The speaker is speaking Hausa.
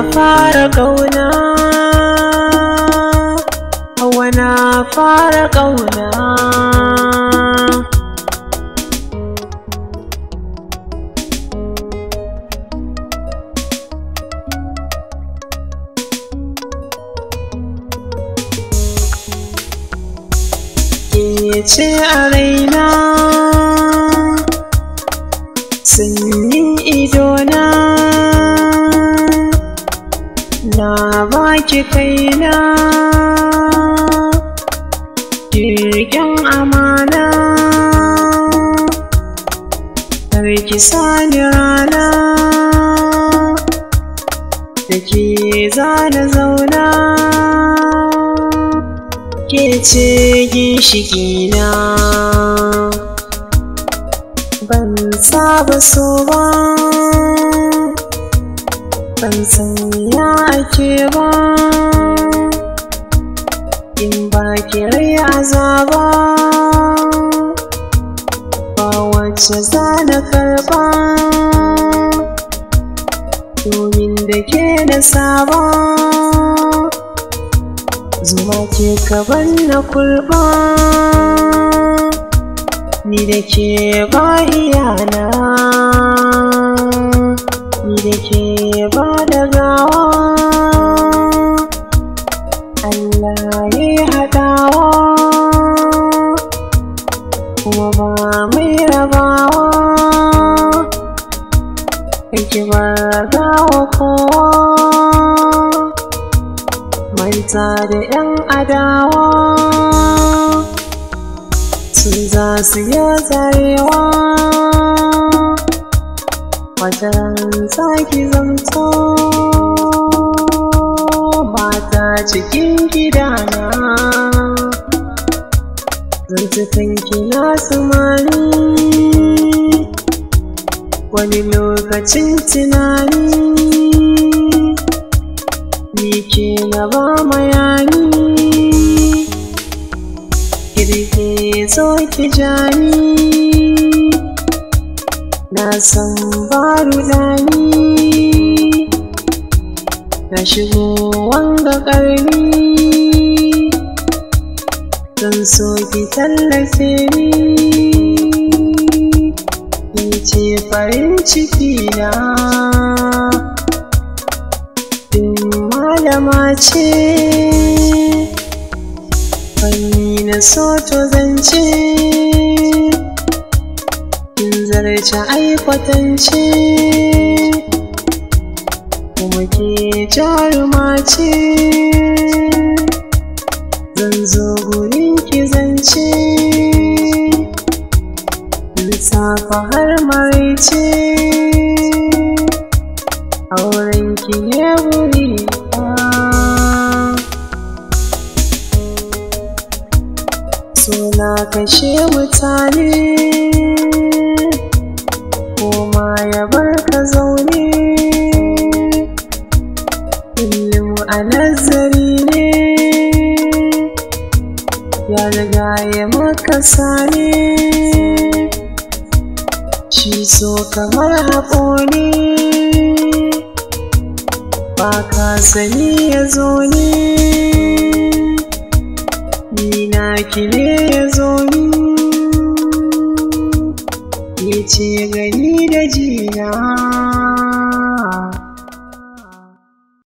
fara ƙauna Hawa na fara ƙauna Ke ce a raina Sanyin idona Na baki kaina Jirgin amana Karki sani rana Da ke zana zauna Ke ce ginshikina Ban saba so ba Ban san ya ake ba In ba ki rai azaba Ba wacce za na karba Domin da ke na saba Zuma ke kaban na kurba Ni da ke ba iyana Ni da ke ba da gawa Allah ya haɗawa Kuma ba mai rabawa Kake ba gawa kowa manta da 'yan adawa su za su yi tsarewa wata sake zamto mata cikin gidana zantukan kina sumani wani lokacin tunani ni ke na ba mayani kirke zo ki jani na san ba rudani na shigo wanga ƙarni zan so ki tallafe ni ni ce farin ciki na malama ce fanni na so to zance kin zarce aikwatance kuma ke jaruma ce zan zo gurin ki zance lissafa har maraice auren ki ne wuri suna kashe mutane koma ya bar ka zaune kullum a nazari ne ya riga ya maka sane shi so kamar haƙo ne ba ka sani ya zo ne ni na ki ne ya zo ni ni ce gani da jina